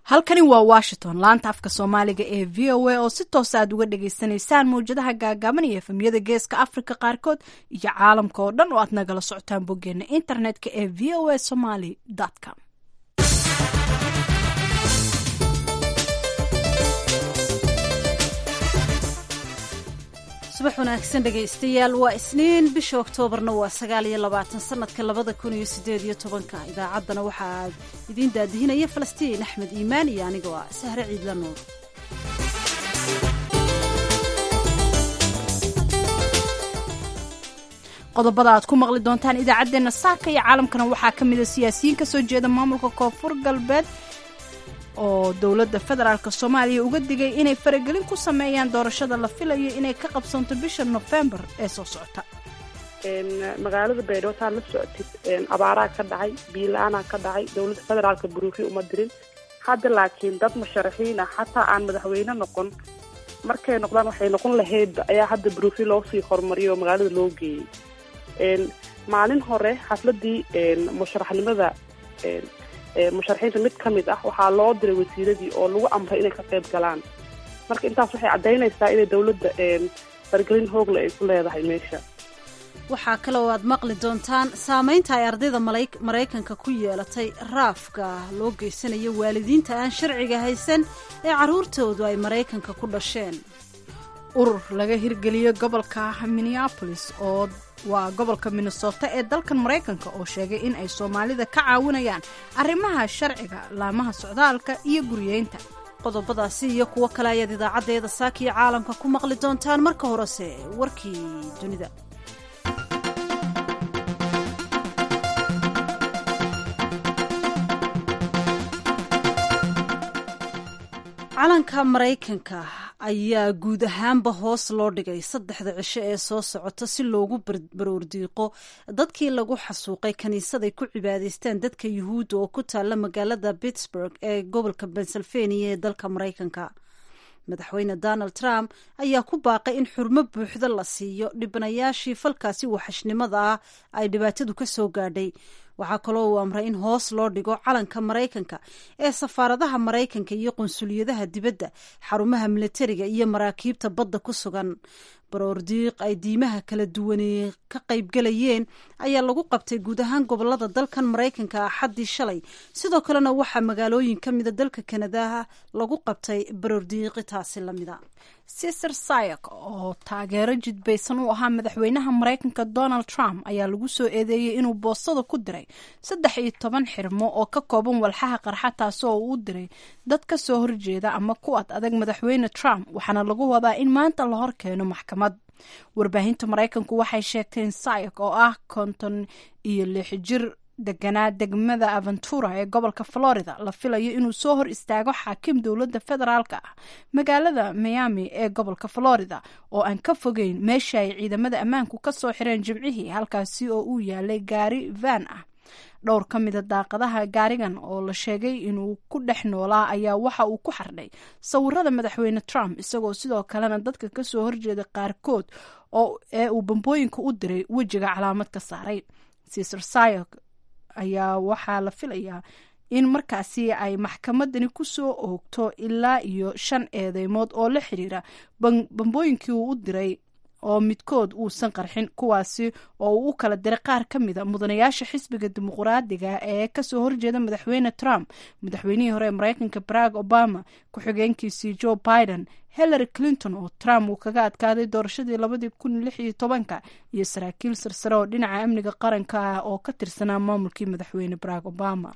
halkani waa washington laanta afka soomaaliga ee v o a oo si toosa aad uga dhagaysanaysaan mawjadaha gaagaaban iyo efemyada geeska africa qaarkood iyo caalamka oo dhan oo aad nagala socotaan boggeena internetka ee v o a somaly com subax wanaagsan dhegaystayaal waa isniin bisha oktoobarna waa sagaal iyo labaatan sanadka labada kun iyo sideed iyo tobanka idaacaddana waxaa idiin daadihinaya falastiin axmed iimaan iyo anigoo ah sahre ciidla nuur qodobada aad ku maqli doontaan idaacaddeenna saaka iyo caalamkana waxaa ka mid a siyaasiyiin kasoo jeeda maamulka koonfur galbeed oo dowladda federaalk soomaaliya uga digay inay faragelin ku sameeyaan doorashada la filayo inay ka qabsanto bisha nofembar ee soo socota magaalada baydhabo taa la socotid abaaraa ka dhacay biila-aanaa ka dhacay dowladda federaalka buruufi uma dirin hadda laakiin dad musharaxiin ah xataa aan madaxweyne noqon markay noqdaan waxay noqon lahayd ayaa hadda buruufi loo sii horumariyo oo magaalada loo geeyey maalin hore xafladii musharaxnimada musharaxiinta mid ka mid ah waxaa loo diray wasiiradii oo lagu amray inay ka qayb galaan marka intaas waxay caddaynaysaa inay dowladda fargelin hoogle ay ku leedahay meesha waxaa kale oo aad maqli doontaan saamaynta ay ardayda maraykanka ku yeelatay raafka loo geysanayo waalidiinta aan sharciga haysan ee carruurtoodu ay maraykanka ku dhasheen urur laga hirgeliyo gobolka minneapolis oo waa gobolka minnesota ee dalkan maraykanka oo sheegay in ay soomaalida ka caawinayaan arrimaha sharciga laamaha socdaalka iyo guryeynta qodobadaasi iyo kuwo kale ayaad idaacaddeeda saakiyo caalamka ku maqli doontaan marka horese warkii dunida calanka maraykanka ayaa guud ahaanba hoos loo dhigay saddexda cisho ee soo socota si loogu baroordiiqo dadkii lagu xasuuqay kiniisaday ku cibaadaystaan dadka yuhuudda oo ku taalla magaalada pittsburg ee gobolka pennsylvania ee dalka maraykanka madaxweyne donald trump ayaa ku baaqay in xurmo buuxda la siiyo dhibanayaashii falkaasi waxashnimada ah ay dhibaatadu ka soo gaadhay waxaa kaloo uu amray in hoos loo dhigo calanka maraykanka ee safaaradaha maraykanka iyo qunsuliyadaha dibadda xarumaha militariga iyo maraakiibta badda ku sugan baroordiiq ay diimaha kala duwanee ka qaybgalayeen ayaa lagu qabtay guud ahaan gobolada dalkan maraykanka axaddii shalay sidoo kalena waxaa magaalooyin ka mida dalka kanadaha lagu qabtay baroordiiqitaasi lamida siser sayak oo taageero jidbaysan u ahaa madaxweynaha maraykanka donald trump ayaa lagu soo eedeeyey inuu boostada ku diray saddex iyo toban xirmo oo ka kooban walxaha qarxa taasoo uu u diray dad ka soo horjeeda ama ku ad adag madaxweyne trump waxaana lagu wadaa in maanta la hor keeno maxkamad warbaahinta maraykanku waxay sheegteen sayak oo ah konton iyo lix jir deganaa degmada aventura ee gobolka florida la filayo inuu soo hor istaago xaakim dowladda federaalka ah magaalada miami ee gobolka florida oo aan ka fogeyn meesha ay ciidamada ammaanku ka soo xireen jimcihii halkaasi oo uu yaalay gaari van ah dhowr ka mida daaqadaha gaarigan oo la sheegay inuu ku dhex noolaa ayaa waxa uu ku xardhay sawirada madaxweyne trump isagoo sidoo kalena dadka kasoo horjeeda qaarkood ee uu bambooyinka u diray wejiga calaamad ka saaray siser sayok ayaa waxaa la filayaa in markaasi ay maxkamadani kusoo oogto ilaa iyo shan eedeymood oo la xiriira bambooyinkii uu u diray oo midkood uusan qarxin kuwaasi oo uu u kala diray qaar ka mida mudanayaasha xisbiga dimuqraadiga ee kasoo horjeeda madaxweyne trump madaxweynihii hore ee maraykanka barack obama ku-xigeenkiisii joe biden hillary clinton oo trump uu kaga adkaaday doorashadii labadii kun lix iyo tobanka iyo saraakiil sarsare oo dhinaca amniga qaranka ah oo ka tirsanaa maamulkii madaxweyne barack obama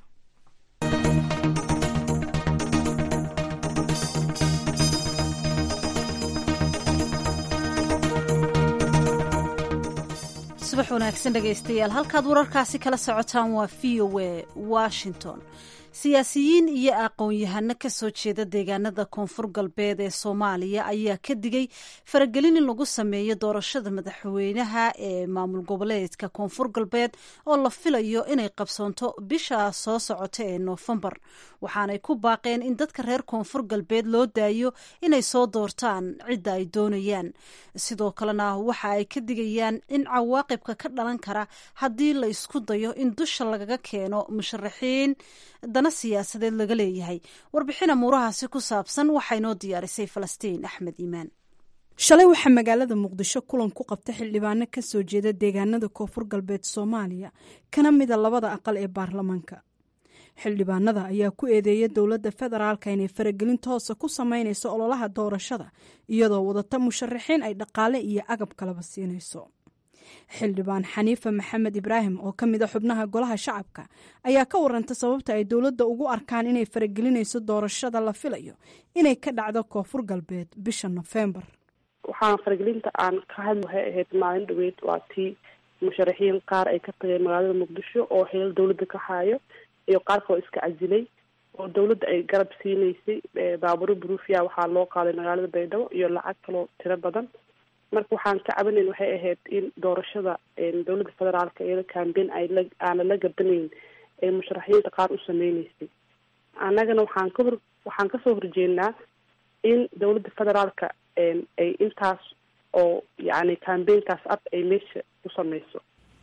subax wanaagsan dhegaystayaal halkaad wararkaasi kala socotaan waa v o a washington siyaasiyiin iyo aqoon-yahano ka soo jeeda deegaanada koonfur galbeed ee soomaaliya ayaa ka digay faragelin in lagu sameeyo doorashada madaxweynaha ee maamul goboleedka koonfur galbeed oo la filayo inay qabsoonto bisha soo socota ee noofembar waxaanay ku baaqeen in dadka reer koonfur galbeed loo daayo inay soo doortaan cidda ay doonayaan sidoo kalena waxa ay ka digayaan in cawaaqibka ka dhalan kara haddii la isku dayo in dusha lagaga keeno musharaxiin dana siyaasadeed laga leeyahay warbixin amuurahaasi ku saabsan waxaa inoo diyaarisay falastiin axmed iimaan shalay waxaa magaalada muqdisho kulan ku qabta xildhibaano ka soo jeeda deegaanada koonfur galbeed soomaaliya kana mida labada aqal ee baarlamaanka xildhibaanada ayaa ku eedeeya dowladda federaalka inay faragelin toosa ku sameynayso ololaha doorashada iyadoo wadata musharaxiin ay dhaqaale iyo agab kalaba siinayso xildhibaan xaniifa maxamed ibraahim oo ka mid a xubnaha golaha shacabka ayaa ka waranta sababta ay dowladda ugu arkaan inay faragelinayso doorashada la filayo inay ka dhacdo koonfur galbeed bisha nofembar waxaan faragelinta aan ka hadli waxay ahayd maalin dhaweyd waa tii musharaxiin qaar ay ka tageen magaalada muqdisho oo xilal dowladda ka haayo iyo qaar kaloo iska casilay oo dowladda ay garab siinaysay baaburo bruufia waxaa loo qaaday magaalada baydhabo iyo lacag kaloo tiro badan marka waxaan ka cabanayn waxay ahayd in doorashada dowladda federaalka iyada cambein ay la aana la gabanayn ee musharaxiinta qaar u sameyneysay annagana waxaan ka hor waxaan kasoo horjeednaa in dowladda federaalka ay intaas oo yacni cambainkaas ab ay meesha ku sameyso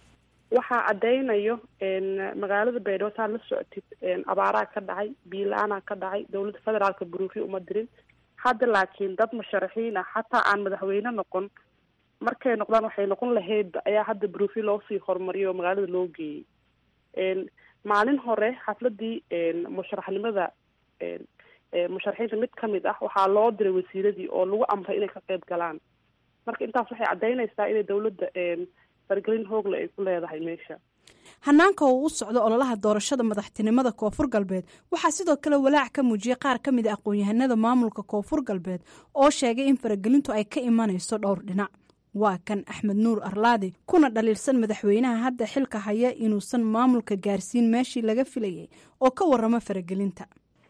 waxaa caddeynayo magaalada baydhabo saa la socotid abaaraa ka dhacay biila-aanaa ka dhacay dowladda federaalka buruufi uma dirin hadda laakiin dad musharaxiin ah xataa aan madaxweyne noqon markay noqdaan waxay noqon lahaydba ayaa hadda buruufi loosii horumariyo oo magaalada loo geeyey maalin hore xafladii musharaxnimada musharaxiinta mid kamid ah waxaa loo diray wasiiradii oo lagu amray inay ka qeyb galaan marka intaas waxay caddeynaysaa inay dowladda fargelin hoogle ay ku leedahay meesha hanaanka uu u socdo ololaha doorashada madaxtinimada koonfur galbeed waxaa sidoo kale walaac ka muujiyay qaar ka mid a aqoon-yahanada maamulka koonfur galbeed oo sheegay in faragelintu ay ka imanayso dhowr dhinac waa kan axmed nuur arlaadi kuna dhaliilsan madaxweynaha hadda xilka haya inuusan maamulka gaarsiin meeshii laga filayay oo ka waramo faragelinta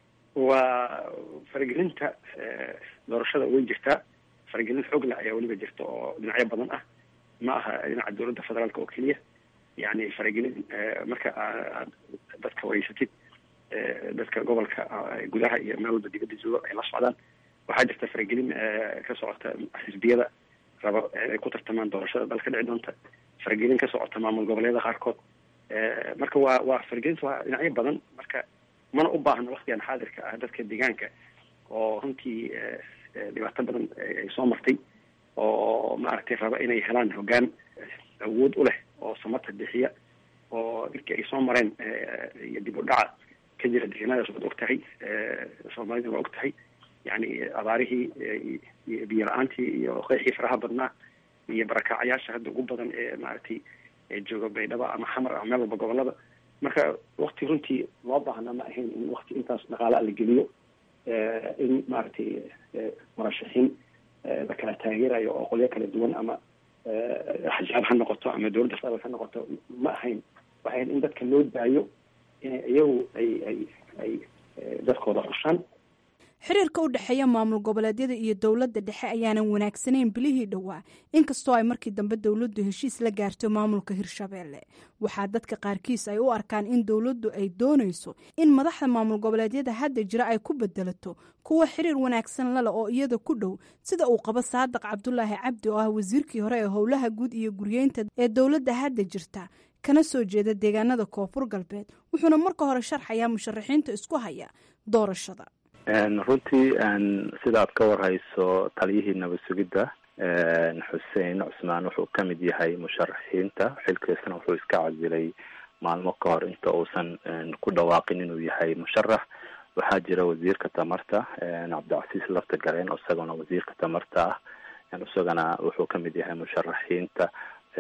waa faragelinta doorashada way jirtaa faragelin xoogle ayaa weliba jirta oo dhinacyo badan ah ma aha dhinaca dowladda federaalka oo keliya yani faragelin marka aad dadka wareysatid dadka gobolka gudaha iyo meel walba dibadda jooga ay la socdaan waxaa jirta faragelin ka socota xisbiyada raba ay ku tartamaan doorashada dalka dhici doonta faragelin ka socota maamul goboleeda qaarkood marka waa waa faragelinta waa dhinacyo badan marka mana u baahno waktigan xaadirka ah dadka deegaanka oo runtii dhibaato badan ay soo martay oo maaragtay raba inay helaan hoggaan awood u leh oo samata bixiya oo dadkii ay soo mareen iyo dib u dhaca ka jira deegaanadaas waad og tahay soomaalida waa og tahay yani abaarihii iyo biyo la-aantii iyo qeexii faraha badnaa iyo barakaacayaasha hadda ugu badan ee maaragtay jooga baydhabo ama xamar ama meel walba gobolada marka wakti runtii loo baahna ma ahayn in wakti intaas dhaqaala la geliyo in maaragtay murashaxiin la kala taageerayo oo qolyo kala duwan ama axjaab ha noqoto ama dowladda federaalk ha noqoto ma ahayn waxay ahayd in dadka loo daayo inay iyagu ay ay ay dadkooda xushaan xiriirka u dhexeeya maamul goboleedyada iyo dowladda dhexe ayaanan wanaagsanayn bilihii dhowaa inkastoo ay markii dambe dowladdu heshiis la gaarto maamulka hirshabeelle waxaa dadka qaarkiis ay u arkaan in dowladdu ay doonayso in madaxda maamul goboleedyada hadda jira ay ku bedelato kuwa xiriir wanaagsan lale oo iyada ku dhow sida uu qabo saadiq cabdulaahi cabdi oo ah wasiirkii hore ee howlaha guud iyo guryeynta ee dowladda hadda jirta kana soo jeeda deegaanada koonfur galbeed wuxuuna marka hore sharxayaa musharaxiinta isku haya doorashada runtii sida aad ka warhayso taliyihii nabad sugidda xuseen cusmaan wuxuu ka mid yahay musharaxiinta xilkiisana wuxuu iska casilay maalmo ka hor inta uusan ku dhawaaqin inuu yahay musharax waxaa jira wasiirka tamarta cabdicasiis lafta gareen isagona wasiirka tamarta ah isagana wuxuu ka mid yahay musharaxiinta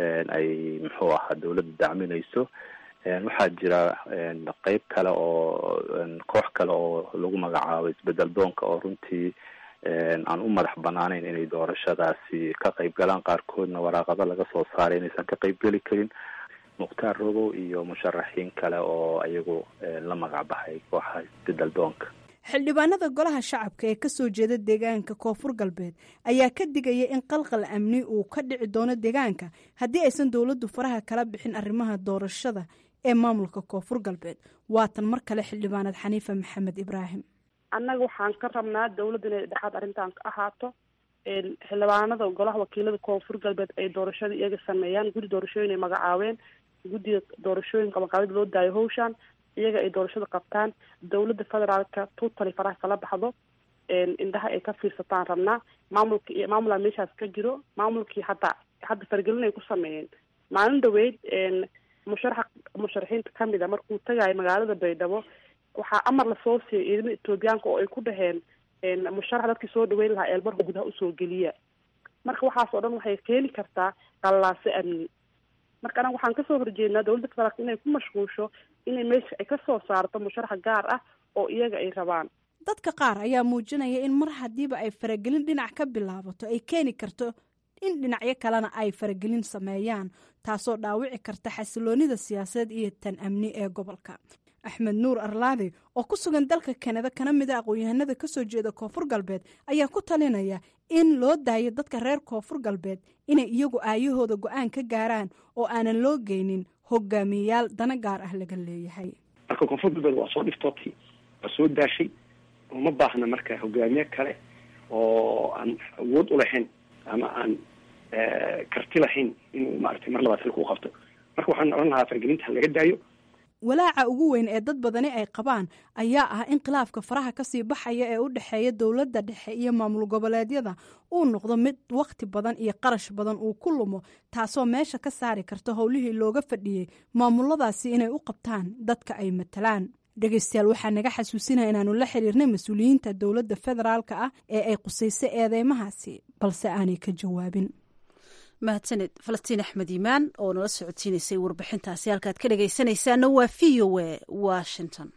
ay muxuu ahaa dawladda dacminayso waxaa jira qeyb kale oo koox kale oo lagu magacaabo isbedel doonka oo runtii aan u madax banaaneyn inay doorashadaasi ka qeyb galaan qaarkoodna waraaqado laga soo saaray inaysan ka qeyb geli karin mukhtaar rogow iyo musharaxiin kale oo iyagu la magac baxay kooxa isbedel doonka xildhibaanada golaha shacabka ee kasoo jeeda deegaanka koonfur galbeed ayaa ka digaya in qalqal amni uu ka dhici doono deegaanka haddii aysan dowladdu faraha kala bixin arrimaha doorashada ee maamulka koonfur galbeed waatan mar kale xildhibaanad xaniifa maxamed ibraahim annaga waxaan ka rabnaa dowladda inay dhexaad arrintan ka ahaato xildhibaanada golaha wakiilada koonfur galbeed ay doorashada iyaga sameeyaan guddi doorashooyin ay magacaabeen guddiga doorashooyinka maqaabid loo daayo hawshaan iyaga ay doorashada qabtaan dowladda federaalka tutali faraha kala baxdo indhaha ay ka fiirsataan rabnaa maamulka iyo maamulaa meeshaas ka jiro maamulkii hadda hadda fargelin ay ku sameeyeen maalin dhaweyd musharaxa musharaxiinta kamid a markuu tagayo magaalada baydhabo waxaa amar lasoo siiyay ciidamada etoobiyaanka oo ay ku dhaheen musharax dadkii soo dhaweyn lahaa eelbarka gudaha usoo geliya marka waxaas oo dhan waxay keeni kartaa qallaase amni marka anaga waxaan kasoo horjeednaa dowladda federaalka inay ku mashquulsho inay meesha ay kasoo saarto musharax gaar ah oo iyaga ay rabaan dadka qaar ayaa muujinaya in mar haddiiba ay faragelin dhinac ka bilaabato ay keeni karto in dhinacyo kalena ay faragelin sameeyaan taasoo dhaawici karta xasiloonida siyaasadeed iyo tan amni ee gobolka axmed nuur arlaadi oo ku sugan dalka kanada kana mid a aqoon-yahanada kasoo jeeda koonfur galbeed ayaa ku talinaya in loo daayo dadka reer koonfur galbeed inay iyagu aayahooda go-aan ka gaaraan oo aanan loo geynin hogaamiyeyaal dana gaar ah laga leeyahay marka koonfur galbeed waa soo dhiftootay waa soo daashay uma baahna marka hogaamiye kale oo aan awood u lahayn ama aan karti lahayn inuu maaragtay mar labaad xilka u qabto marka waxaan odhan lahaa fargelinta ha laga daayo walaaca ugu weyn ee dad badani ay qabaan ayaa ah in khilaafka faraha kasii baxaya ee u dhexeeya dowladda dhexe iyo maamul goboleedyada uu noqdo mid wakhti badan iyo qarash badan uu ku lumo taasoo meesha ka saari karta howlihii looga fadhiyey maamuladaasi inay u qabtaan dadka ay matalaan dhegeystayaal waxaa naga xasuusinaya inaanu la xiriirnay mas-uuliyiinta dowladda federaalka ah ee ay qusaysay eedeymahaasi balse aanay ka jawaabin mahadsaned falastiin axmed iimaan oo nala socodsiinaysay warbixintaasi halkaad ka dhegaysanaysaana waa v o a washington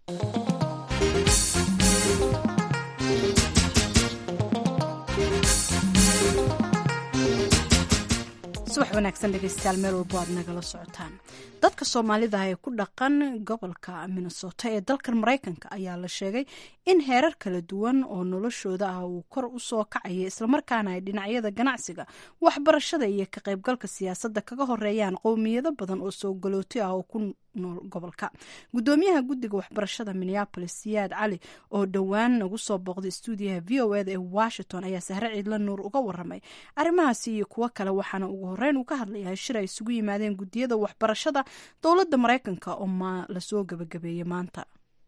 subax wanaagsan dhegeystayaal meel walbo aad nagala socotaan dadka soomaalida ee ku dhaqan gobolka minnesota ee dalkan maraykanka ayaa la sheegay in heerar kala duwan oo noloshooda ah uu kor u soo kacaya islamarkaana ay dhinacyada ganacsiga waxbarashada iyo ka qaybgalka siyaasadda kaga horeeyaan qowmiyado badan oo soo galooti ah oo ku nool gobolka gudoomiyaha guddiga waxbarashada minneapolis siyaad cali oo dhowaan nagu soo booqday stuudiyaha v o eda ee washington ayaa sahre ciidla nuur uga waramay arrimahaasi iyo kuwo kale waxaana ugu horeyn uu ka hadlayaa shir ay isugu yimaadeen guddiyada waxbarashada dowladda maraykanka oo ma lasoo gabagabeeyey maanta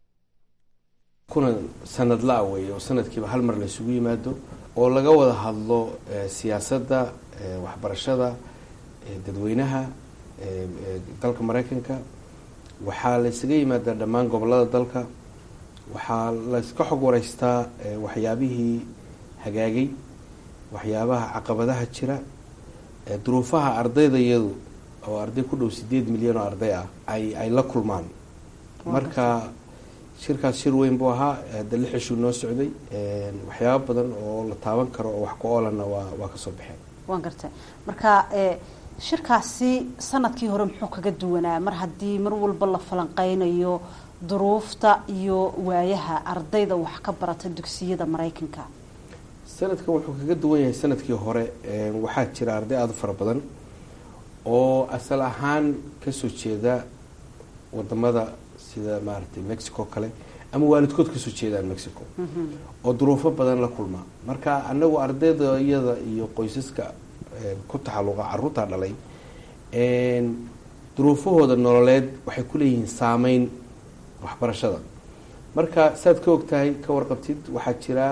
kuna sanad la weeye oo sanadkiiba hal mar la isugu yimaado oo laga wada hadlo siyaasadda waxbarashada dadweynaha dalka maraykanka waxaa la ysaga yimaadaa dhammaan gobolada dalka waxaa layska xog wareystaa waxyaabihii hagaagay waxyaabaha caqabadaha jira duruufaha ardayda iyadu oo arday ku dhow sideed milyan oo arday ah ay ay la kulmaan marka shirkaas shir weyn buu ahaa hadda lix ishuu noo socday waxyaaba badan oo la taaban karo oo wax ku oolanna waa waa kasoo baxeen waan gartay marka shirkaasi sanadkii hore muxuu kaga duwanaa mar haddii mar walba la falanqeynayo duruufta iyo waayaha ardayda wax ka barata dugsiyada maraykanka sanadkan wuxuu kaga duwan yahay sanadkii hore waxaa jira arday aada u fara badan oo asal ahaan kasoo jeeda wadamada sida maaragtay mexico kale ama waalidkood kasoo jeedaan mexico oo duruufo badan la kulmaa marka anagu ardayda iyada iyo qoysaska ku taxaluqa caruurtaa dhalay duruufahooda nololeed waxay kuleeyihiin saameyn waxbarashada marka saad ka ogtahay ka warqabtid waxaa jira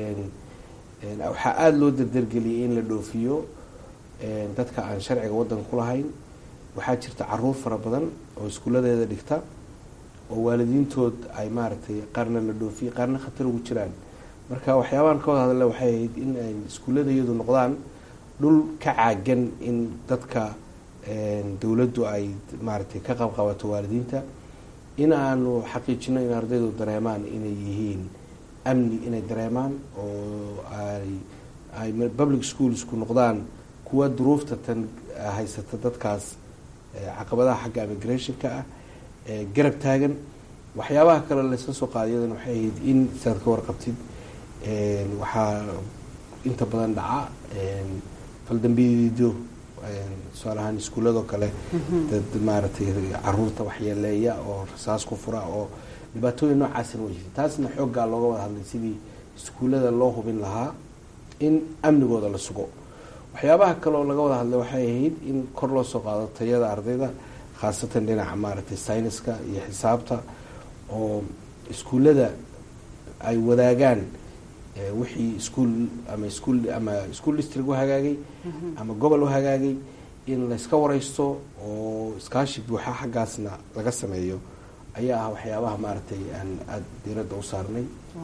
waxaa aada loo dardargeliyay in la dhoofiyo dadka aan sharciga wadanka ku lahayn waxaa jirta caruur fara badan oo iskuuladeeda dhigta oo waalidiintood ay maaragtay qaarna la dhoofiyay qaarna khatar ugu jiraan marka waxyaabahan ka wada hadle waxay ahayd in ay iskuullada iyadu noqdaan dhul ka caagan in dadka dowladdu ay maaragtay ka qabqabato waalidiinta in aanu xaqiijino in ardaydu dareemaan inay yihiin amni inay dareemaan oo ay ay public schools ku noqdaan kuwa duruufta tan haysata dadkaas caqabadaha xagga immigrationka ah garab taagan waxyaabaha kale laysla soo qaadayadan waxay ahayd in saad ka warqabtid waxaa inta badan dhaca faldambidiido tusaale ahaan iskuuladoo kale dad maaragtay caruurta waxyeeleeya oo rasaas ku fura oo dhibaatooyin noocaasina way jirta taasna xooggaa looga wada hadlay sidii iskuullada loo hubin lahaa in amnigooda la sugo waxyaabaha kaleoo laga wada hadlay waxay ahayd in kor loo soo qaado tayada ardayda khaasatan dhinaca maaragtay sayniska iyo xisaabta oo iskuullada ay wadaagaan wixii iskuol ama iskuol ama school district u hagaagay ama gobol u hagaagay in layska wareysto oo iskaashi buuxa xaggaasna laga sameeyo ayaa ah waxyaabaha maaragtay aan aada diiradda u saarnay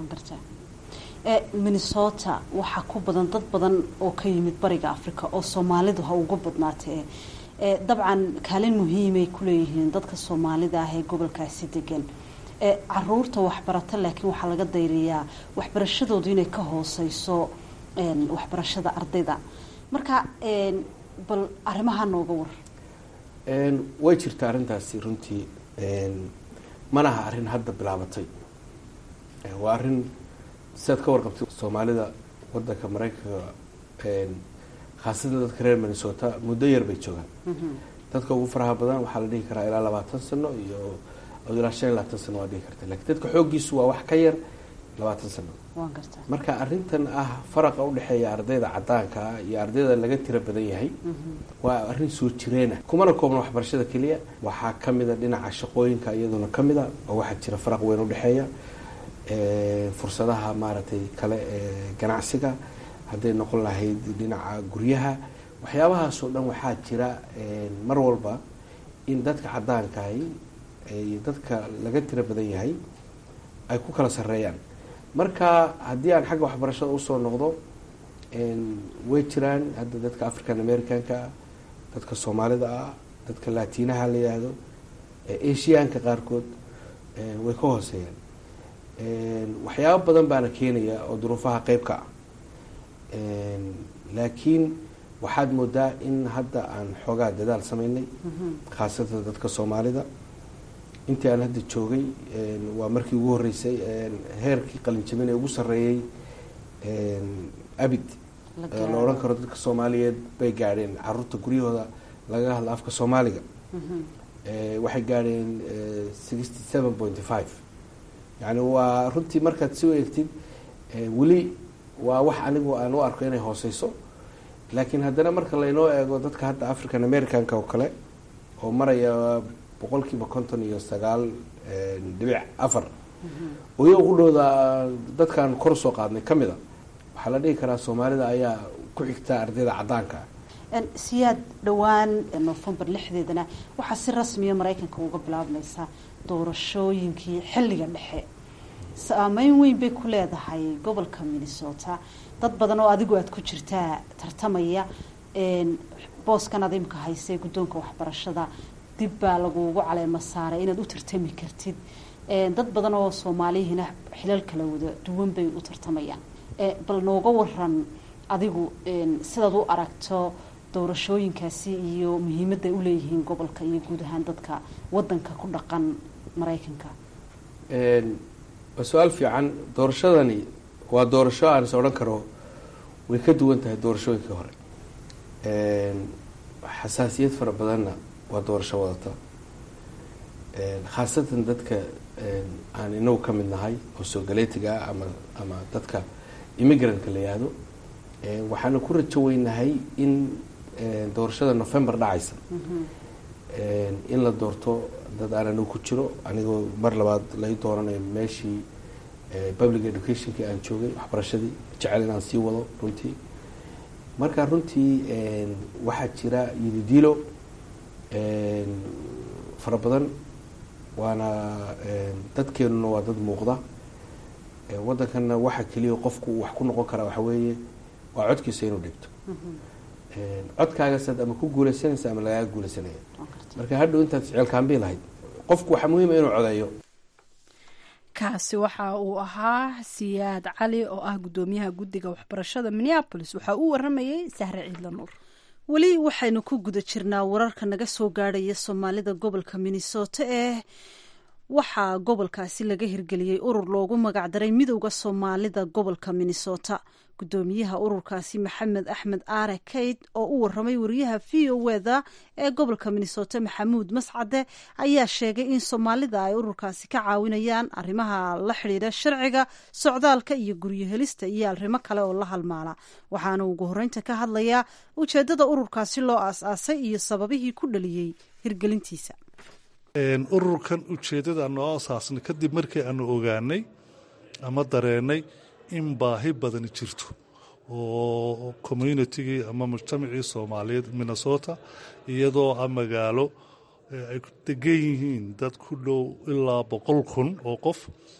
minnesota waxaa ku badan dad badan oo ka yimid bariga africa oo soomaalidu ha uga badnaatee dabcan kaalin muhiimay kuleeyihiin dadka soomaalida ah ee gobolkaasi degan caruurta waxbarata laakiin waxaa laga dayriyaa waxbarashadoodu inay ka hooseyso waxbarashada ardayda marka bal arrimaha nooga war way jirta arrintaasi runtii manaha arrin hadda bilaabatay waa arrin siaad ka warqabtay soomaalida wadanka maraykanka khaasatan dadka reer minnesota muddo yar bay joogaan dadka ugu faraha badan waxaa la dhihi karaa ilaa labaatan sano iyo ilaa shan iyo labaatan sano waa dhihi karta lakiin dadka xooggiisu waa wax ka yar labaatan sano marka arrintan ah faraqa udhexeeya ardayda cadaanka ah iyo ardayda laga tiro badan yahay waa arrin soo jireena kumana koobna waxbarashada keliya waxaa kamida dhinaca shaqooyinka iyaduna kamida oo waxaa jira faraq weyn udhexeeya fursadaha maaragtay kale ee ganacsiga hadday noqon lahayd dhinaca guryaha waxyaabahaasoo dhan waxaa jira mar walba in dadka cadaankahi iyo dadka laga tiro badan yahay ay ku kala sareeyaan marka haddii aan xagga waxbarashada usoo noqdo way jiraan hadda dadka african americanka ah dadka soomaalida ah dadka latinaha la yihahdo asiyaanka qaarkood way ka hooseeyaan waxyaabo badan baana keenaya oo duruufaha qeybka ah laakiin waxaad moodaa in hadda aan xoogaa dadaal sameynay khaasatan dadka soomaalida intii aan hadda joogay waa markii ugu horeysay heerkii qalinjabin ee ugu sareeyey abid la odhan karo dadka soomaaliyeed bay gaadheen caruurta guryahooda lagaga hadla afka soomaaliga waxay gaadheen sixty seven point five yani waa runtii markaad si u eegtid weli waa wax anigu aan u arko inay hooseyso laakiin haddana marka laynoo eego dadka hadda african americanka oo kale oo maraya boqolkiiba konton iyo sagaal dhibic afar oya ugu dhowda dadkaan kor usoo qaadnay ka mid a waxaa la dhihi karaa soomaalida ayaa ku xigta ardayda cadaanka siyaad dhowaan novembar lixdeedana waxaa si rasmiya maraykanka uga bilaabmaysa doorashooyinkii xilliga dhexe saameyn weyn bay ku leedahay gobolka minnesota dad badan oo adigu aada ku jirtaa tartamaya booskan ad imka haysay guddoonka waxbarashada dib baa lagugu caleema saaray inaad u tartami kartid dad badan oo soomaaliyihina xilal kala wada duwan bay u tartamayaan bal nooga waran adigu sidaad u aragto doorashooyinkaasi iyo muhiimadday uleeyihiin gobolka iyo guud ahaan dadka wadanka ku dhaqan maraykanka waa su-aal fiican doorashadani waa doorasho aan is odhan karo way ka duwan tahay doorashooyinkii hore xasaasiyad fara badanna waa doorasho wadata khaasatan dadka aan inagu ka mid nahay oo soogaleetiga ah ama ama dadka immigrant-ka la yihahdo waxaana ku rajo weynahay in doorashada november dhacaysa in la doorto dad aan anigu ku jiro anigoo mar labaad lai dooranayo meeshii public educationkii aan joogay waxbarashadii jecel inaan sii wado runtii marka runtii waxaa jira yididiilo fara badan waana dadkeenuna waa dad muuqda waddankanna waxa keliya qofku wax ku noqon karaa waxa weeye waa codkiisa inuu dhigto codkaagasaad ama ku guuleysanaysa ama lagaaga guuleysanaya marka hadhow intaad ficilkaanbii lahayd qofku waxaa muhiima inuu codeeyo kaasi waxa uu ahaa siyaad cali oo ah guddoomiyaha guddiga waxbarashada minneabolis waxaa uu waramayay sahre ciidla nuur weli waxaynu ku guda jirnaa wararka naga soo gaadhaya soomaalida gobolka minnesota ee waxaa gobolkaasi laga hirgeliyey urur loogu magacdaray midowda soomaalida gobolka minnesota gudoomiyaha ururkaasi maxamed axmed aare kayd oo u waramay wariyaha v o weda ee gobolka minnesota maxamuud mascade ayaa sheegay in soomaalida ay ururkaasi ka caawinayaan arrimaha la xidhiidha sharciga socdaalka iyo guryo helista iyo arrimo kale oo la halmaala waxaana ugu horeynta ka hadlayaa ujeedada ururkaasi loo aas-aasay iyo sababihii ku dhaliyey hirgelintiisa ururkan ujeeddada noo asaasnay kadib markii aanu ogaanay ama dareenay in baahi badani jirto oo communitigii ama mujtamacii soomaaliyeed minnesota iyadoo a magaalo ay degan yihiin dad ku dhow ilaa boqol kun oo qof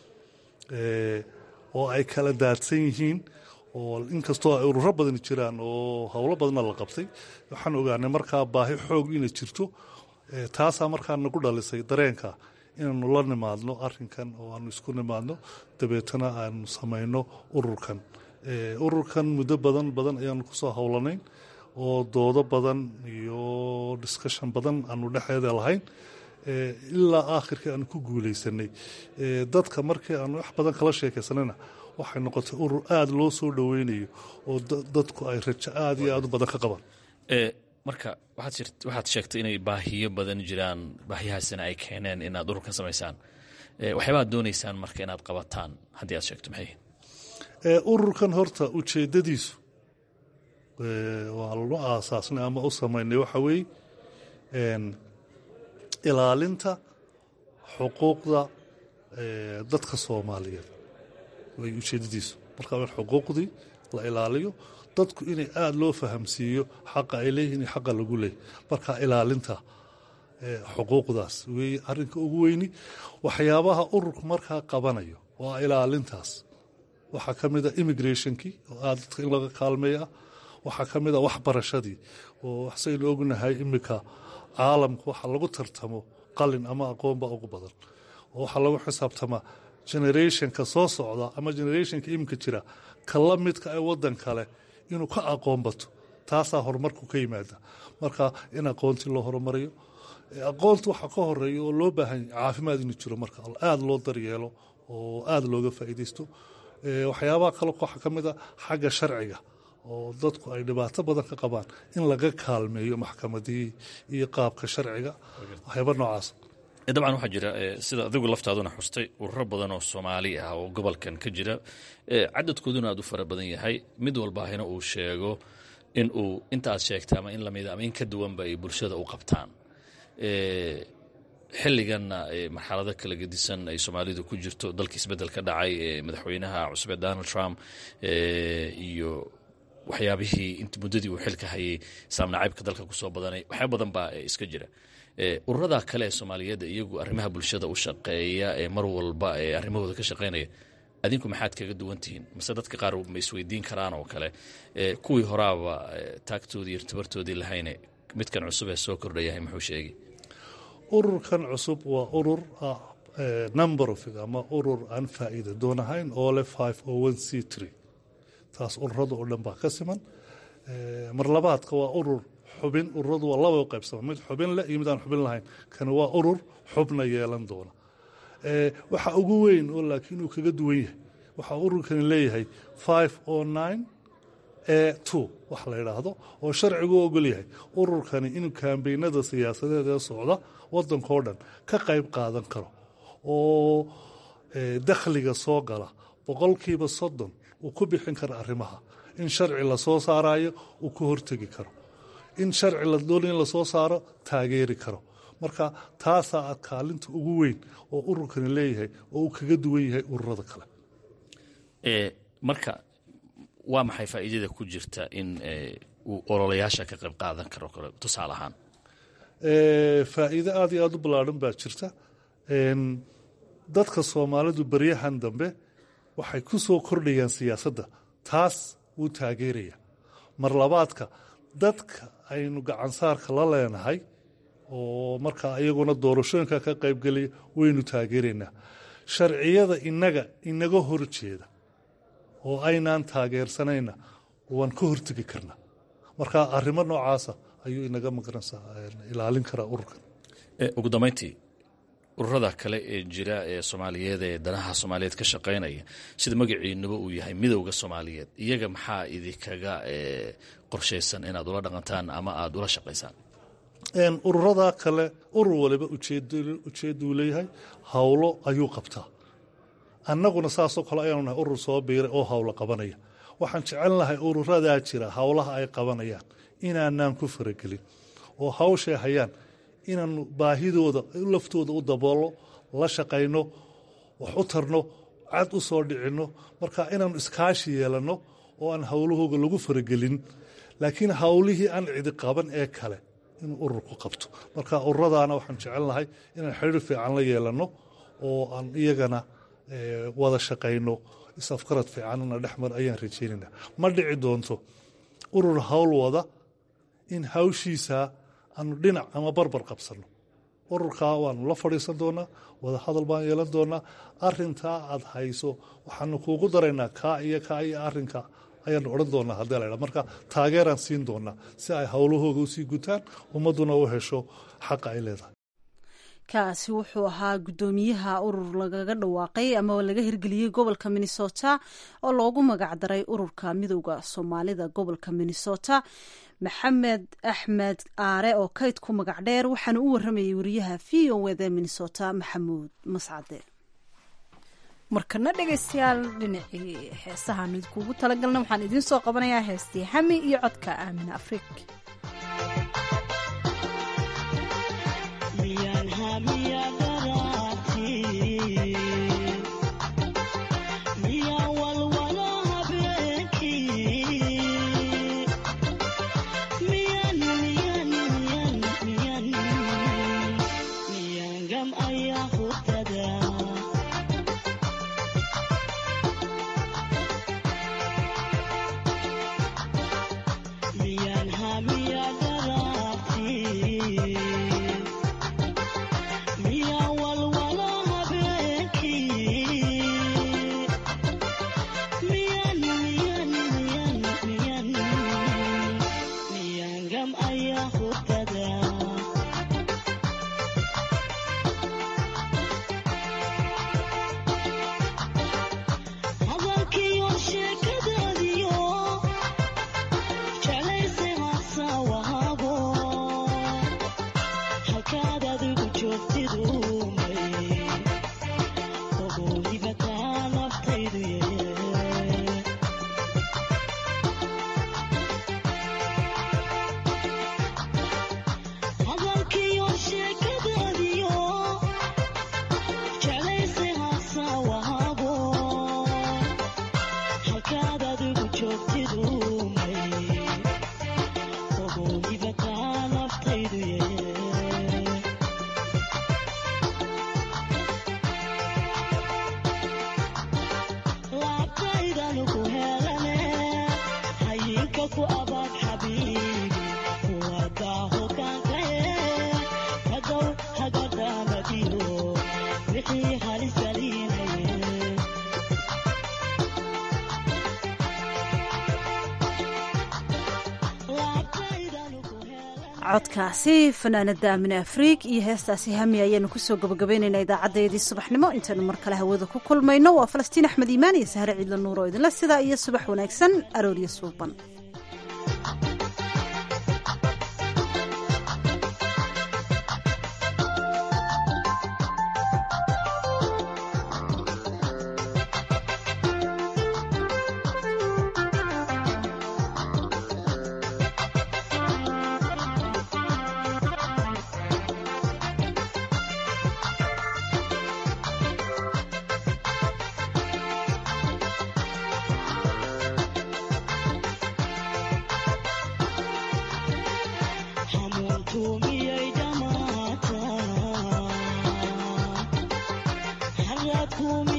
oo ay kala daadsan yihiin oo inkastoo ay ururo badani jiraan oo howlo badanna la qabtay waxaan ogaanay markaa baahi xoog inay jirto taasaa markaa nagu dhalisay dareenka inaanu la nimaadno arinkan oo aanu isku nimaadno dabeetana aanu samayno ururkan ururkan muddo badan badan ayaanu kusoo howlanayn oo doodo badan iyo discussion badan aanu dhexeeda lahayn ilaa aakhirkii aanu ku guuleysanay dadka markii aanu wax badan kala sheekaysanayna waxay noqotay urur aada loo soo dhoweynayo oo dadku ay rajo aada iyo aada u badan ka qabaan marka waxaad sheegtay inay baahiyo badan jiraan baahiyahaasina ay keeneen inaad ururkan samaysaan waxyaabaad doonaysaan marka inaad qabataan haddii aad sheegto maxay ururkan horta ujeeddadiisu waa lanu aasaasnay ama u samaynay waxa weeye ilaalinta xuquuqda dadka soomaaliyeed way ujeeddadiisu marka in xuquuqdii la ilaaliyo dadku inay aada loo fahamsiiyo xaqa ay leeyihin iyo xaqa lagu leeyay marka ilaalinta xuquuqdaas weeye arrinka ugu weyni waxyaabaha ururku markaa qabanayo waa ilaalintaas waxaa ka mid a immigrationkii oo aada dadka in laga kaalmeeya waxaa ka mid a waxbarashadii oo saynu ognahay iminka caalamka waxa lagu tartamo qalin ama aqoonba ugu badan oo waxaa lagu xisaabtamaa generationka soo socda ama generationka iminka jira ka la midka ee waddan kale inuu ka aqoon bato taasaa horumarku ka yimaada marka in aqoontii loo horumariyo aqoonta waxaa ka horeeya oo loo baahanya caafimaad inuu jiro marka aada loo daryeelo oo aada looga faa'iidaysto waxyaabaha kale waxaa ka mid a xagga sharciga oo dadku ay dhibaato badan ka qabaan in laga kaalmeeyo maxkamadihii iyo qaabka sharciga waxyaaba noocaas dabcan waxaa jira sida adigu laftaaduna xustay ururo badan oo soomaali ah oo gobolkan ka jira cadadkooduna aad u fara badan yahay mid walbaahina uu sheego in uu inta aad sheegta ama in lamida ama in ka duwanba ay bulshada u qabtaan xilliganna marxalado kala gedisan ay soomaalidu ku jirto dalka isbedel ka dhacay madaxweynaha cusube donald trump iyo waxyaabihii int muddadii uu xilka hayay saamnacaybka dalka kusoo badanay waxyaaba badan baa iska jira ururada kale ee soomaaliyeed iyagu arrimaha bulshada u shaqeeya ee mar walba ee arrimahooda ka shaqeynaya adinku maxaad kaga duwan tihiin mase dadka qaar ma isweydiin karaan oo kale kuwii horaaba taagtoodii iyo irtibartoodii lahayne midkan cusub ee soo kordhayahay muxuu sheegay ururkan cusub waa urur ah number of ama urur aan faa'iida doon ahayn oo leh five o one c tree taas ururada oo dhan baa ka siman mar labaadka waa urur xubin ururadu waa laba qaybsama mid xubin leh iyo mid aan xubin lahayn kani waa urur xubna yeelan doona waxa ugu weyn oo laakiin uu kaga duwan yahay waxaa ururkani leeyahay five o nine e two wax la yidhaahdo oo sharcigu ogol yahay ururkani inuu kaambeynada siyaasadeed ee socda waddankao dhan ka qayb qaadan karo oo dakhliga soo gala boqolkiiba soddon uu ku bixin karo arrimaha in sharci lasoo saarayo uu ka hortegi karo in sharci la doonay in lasoo saaro taageeri karo marka taasaa aad kaalinta ugu weyn oo ururkani leeyahay oo uu kaga duwan yahay ururada kale marka waa maxay faa'iidada ku jirta in uu ololayaasha ka qayb qaadan karo kale tusaale ahaan faa'iido aada iyo aada u ballaadhan baa jirta dadka soomaalidu beryahan dambe waxay ku soo kordhayaan siyaasadda taas wuu taageeraya mar labaadka dadka aynu gacansaarka la leenahay oo markaa iyaguna doorashooyinka ka qaybgelaya waynu taageeraynaa sharciyada inaga inaga horjeeda oo aynaan taageersanayna waan ka hortegi karnaa marka arrimo noocaasa ayuu inaga maqranaysaa ilaalin karaa ururkan ugu dambayntii ururada kale ee jira ee soomaaliyeed ee danaha soomaaliyeed ka shaqaynaya sida magaciinuba uu yahay midowda soomaaliyeed iyaga maxaa idinkaga qorshaysan inaad ula dhaqantaan ama aada ula shaqaysaan ururada kale urur waliba ujeeduu leeyahay howlo ayuu qabtaa annaguna saasoo kale ayaanu nahay urur soo biiray oo howlo qabanaya waxaan jecel lahay ururadaa jira howlaha ay qabanayaan inaanaan ku faragelin oo hawshay hayaan inaanu baahidooda laftooda u daboolno la shaqayno wax u tarno cad u soo dhicinno marka inaanu iskaashi yeelanno oo aan howlahooga lagu faragelin laakiin howlihii aan cidi qaban ee kale inuu ururku qabto marka ururadaana waxaan jecel lahay inaan xiriir fiican la yeelanno oo aan iyagana wada shaqayno isafkarad fiicanna dhexmar ayaan rajeynayna ma dhici doonto urur howl wada in hawshiisa aanu dhinac ama barbar qabsanno ururkaa waanu la fadhiisan doonaa wada hadal baan yeelan doonaa arintaa aad hayso waxaanu kuugu daraynaa kaa iyo kaa iyo arinka ayaanu odhan doonaa haddii la marka taageeraan siin doonaa si ay howlahooga usii gutaan ummadduna u hesho xaqa ay leedahay kaasi wuxuu ahaa guddoomiyaha urur lagaga dhawaaqay ama laga hirgeliyey gobolka minnesota oo loogu magacdaray ururka midowda soomaalida gobolka minnesota maxamed axmed aare oo kayd ku magac dheer waxaana u waramayay wariyaha v o wda minnesota maxamuud mascade markana dhegaystayaal dhinacii heesahaanu idinkuugu talagalna waxaan idiin soo qabanayaa heestii xami iyo codka aamin afrik codkaasi fanaanada amine afriig iyo heestaasi hami ayaanu kusoo gabagabaynaynaa idaacadeedii subaxnimo intaanu mar kale hawada ku kulmayno waa falastiin axmed iimaan iyo sahre ciidla nuur oo idinle sidaa iyo subax wanaagsan arooryo suuban miyay dhamaata